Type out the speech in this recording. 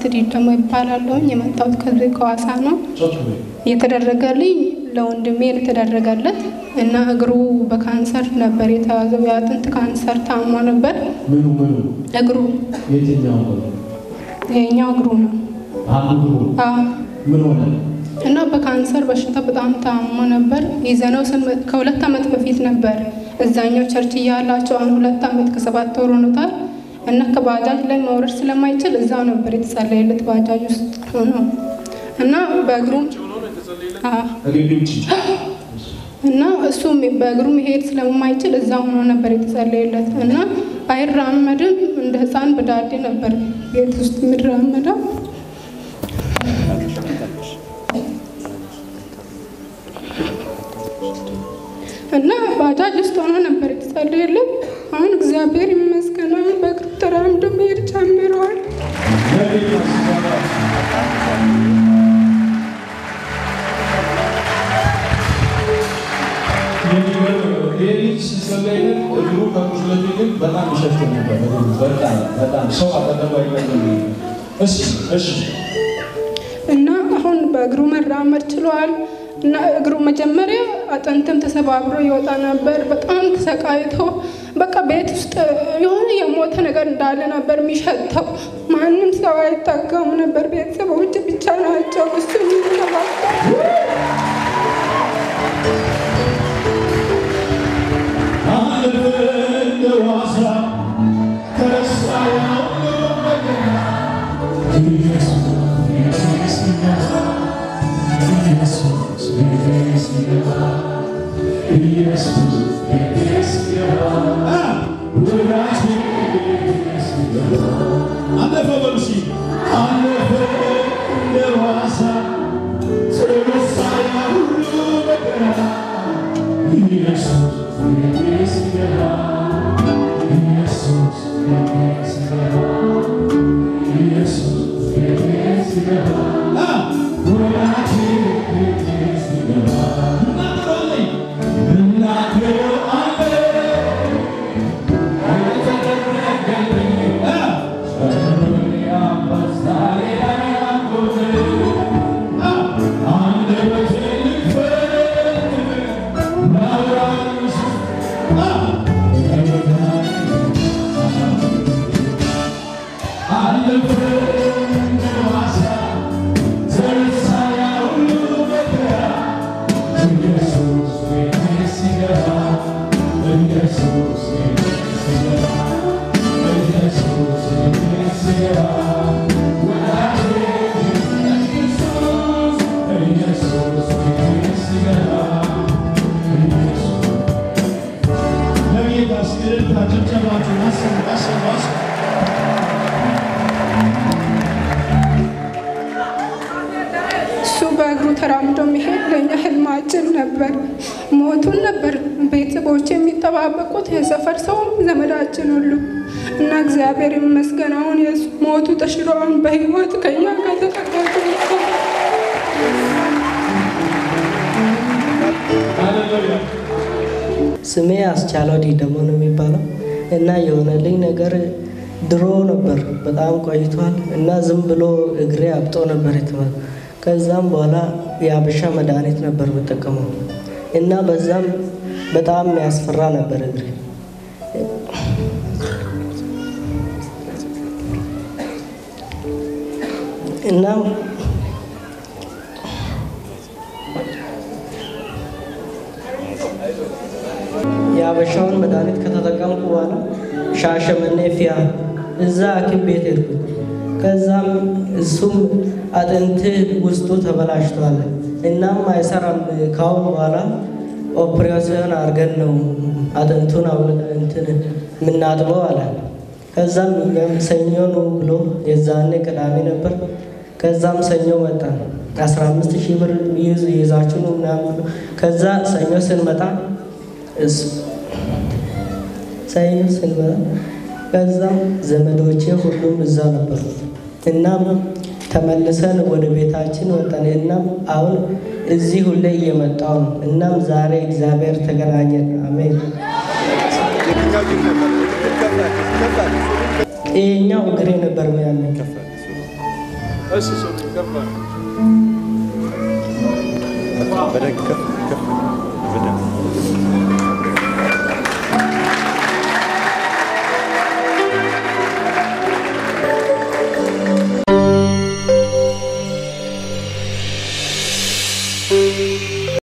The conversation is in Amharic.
ደግሞ ይባላለሁኝ። የመጣሁት ከዚህ ከዋሳ ነው። የተደረገልኝ ለወንድሜ የተደረገለት እና እግሩ በካንሰር ነበር የተያዘው። የአጥንት ካንሰር ታሞ ነበር። ምኑ ምኑ እግሩ የትኛው ነው? ይሄኛው እግሩ ነው። አንዱ እግሩ አዎ። ምን ሆነ? እና በካንሰር በሽታ በጣም ታሞ ነበር። ይዘነው ስንመ- ከሁለት ዓመት በፊት ነበር እዛኛው ቸርች እያላቸው አሁን ሁለት ዓመት ከሰባት ወር ሆኖታል። እና ከባጃጅ ላይ መውረድ ስለማይችል እዛው ነበር የተጸለየለት ባጃጅ ውስጥ ሆኖ እና በእግሩም አዎ ከግቢ ውጭ እና እሱም በእግሩ መሄድ ስለማይችል እዛ ሆኖ ነበር የተጸለየለት እና አይራመድም። እንደ ሕፃን በዳዴ ነበር ቤት ውስጥ የሚራመደው። እና ባጃጅ ውስጥ ሆኖ ነበር የተጸለየለት። አሁን እግዚአብሔር ይመስገን አሁን በእግሩ ተራምዶ መሄድ ጀምረዋል። ለጌታ ምስጋና የሚገርም ነው። ይሄ ልጅ ሲጸለይለት እግሩ ከቁስለቱ ይልቅ በጣም ይሸፍት ነበር። እግሩ በጣም በጣም ሰው አጠገቡ አይቀርም። እሺ እሺ እና አሁን በእግሩ መራመድ ችሏል። እና እግሩ መጀመሪያ አጥንትም ተሰባብሮ ይወጣ ነበር። በጣም ተሰቃይቶ በቃ ቤት ውስጥ የሆነ የሞተ ነገር እንዳለ ነበር የሚሸተው። ማንም ሰው አይጠጋም ነበር። ቤተሰቦች ብቻ ናቸው እሱ የሚንከባከቡ። አለፈ በሉ እስኪ አለፈ እንደ ዋሳ ስለመሳያ ሁሉ መከራ ኢየሱስ ቤቴ ሲገባ ኢየሱስ ቤቴ ሲገባ ኢየሱስ ቤቴ ሲገባ ወዳጄ ቤቴ ሲገባ እናገራለኝ እናገረው አለ ለጌታ ስዕልታ ጭብጨባችሁን አሰሙ አሰሙ አሰሙ። እሱ በእግሩ ተራምዶ መሄድ ለእኛ ህልማችን ነበር። ሞቱን ነበር ቤተሰቦች የሚጠባበቁት የሰፈር ሰው ዘመዳችን ሁሉ እና እግዚአብሔር ይመስገን አሁን የሱ ሞቱ ተሽሮ አሁን በህይወት ከኛ ጋር ተጠጋግቶ ሃሌሉያ ስሜ አስቻለው ዲደሞ ነው የሚባለው እና የሆነልኝ ነገር ድሮ ነበር፣ በጣም ቆይቷል እና ዝም ብሎ እግሬ አብጦ ነበር የተባለ። ከዛም በኋላ የአበሻ መድኃኒት ነበር የምጠቀመው እና በዛም በጣም ያስፈራ ነበር እግሬ። እና የአበሻውን መድኃኒት ከተጠቀምኩ በኋላ ሻሸመኔ ፊያ እዛ ሐኪም ቤት ሄድኩኝ። ከዛም እሱም አጥንት ውስጡ ተበላሽቷል እናም አይሰራም፣ ካሁን በኋላ ኦፕሬሽን አድርገን ነው አጥንቱን አውል- እንትን የምናጥበው አለ። ከዛም ሰኞ ነው ብሎ የዛኔ ቅዳሜ ነበር። ከዛም ሰኞ መጣ። አስራ አምስት ሺህ ብር ይዝ ይዛችሁ ነው ምናምን ብሎ ከዛ ሰኞ ስንመጣ እሱ ሰኞ ስንመጣ ከዛም ዘመዶቼ ሁሉም እዛ ነበሩ። እናም ተመልሰን ወደ ቤታችን ወጣን። እናም አሁን እዚህ ሁሌ እየመጣው ነው። እናም ዛሬ እግዚአብሔር ተገናኘን። አሜን። ይሄኛው እግሬ ነበር ያለኝ እሺ፣ እሺ፣ ከፍ በል። በደንብ ከፍ ከፍ